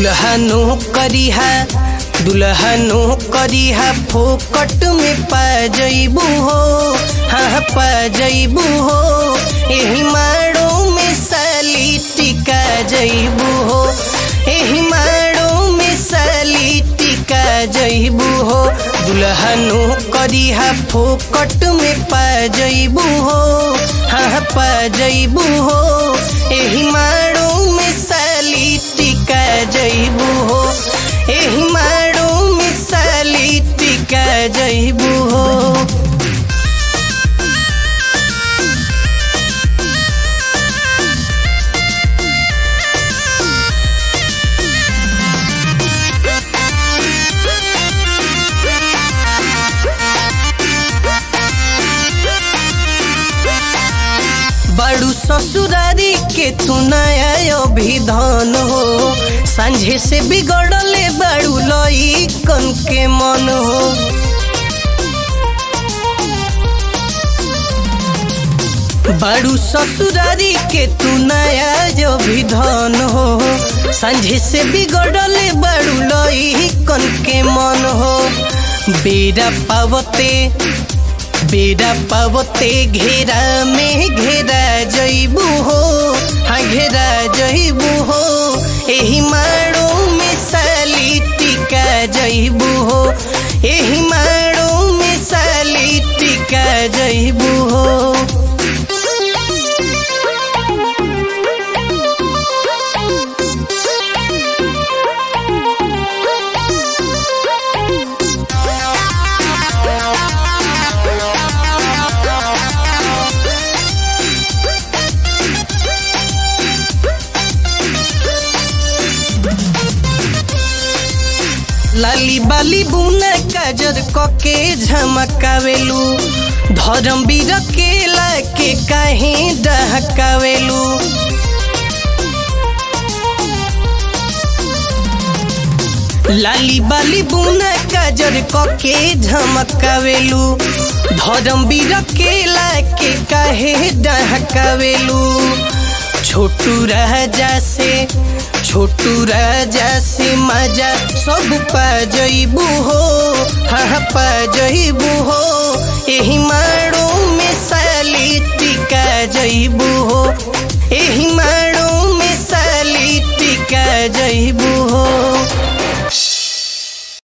दुल्हनो करिहा दुल्हनो करिहा फोकट में पा जइबू हो हाँ पा जइबू हो एही माड़ो में साली टिका जइबू हो एही माड़ो में साली टिका जइबू हो दुल्हनो करिहा फोकट में पा जइबू हो हाँ पा जइबू हो एही माड़ो में साली टिका जइबू हो एही माड़ो में साली टिका जइबू हो बड़ू ससुरारी के तू नया अभिधान हो संझे से बिगड़ले बड़ू लई कन के मन हो बड़ू ससुरारी के तू नया अभिधान हो संझे से बिगड़ले बड़ू लई कन के मन हो बेरा पावते बेरा पावते घेरा में घेरा जइबू हो हाँ घेरा जइबू हो एही माड़ो में साली टिका जइबू हो एही माड़ो में साली टिका जइबू हो लाली बाली बुना काजर कके झमकावेलू धर्म बीर केला के काहे डहकावेलू लाली बाली बुना काजर कके झमकावेलू धर्म बीर केला के काहे डहकावेलू छोटू राजा से छोटू राजा से मजा सब पा जइबू हो हाँ पा जइबू हो एही माड़ो में साली टिका जइबू हो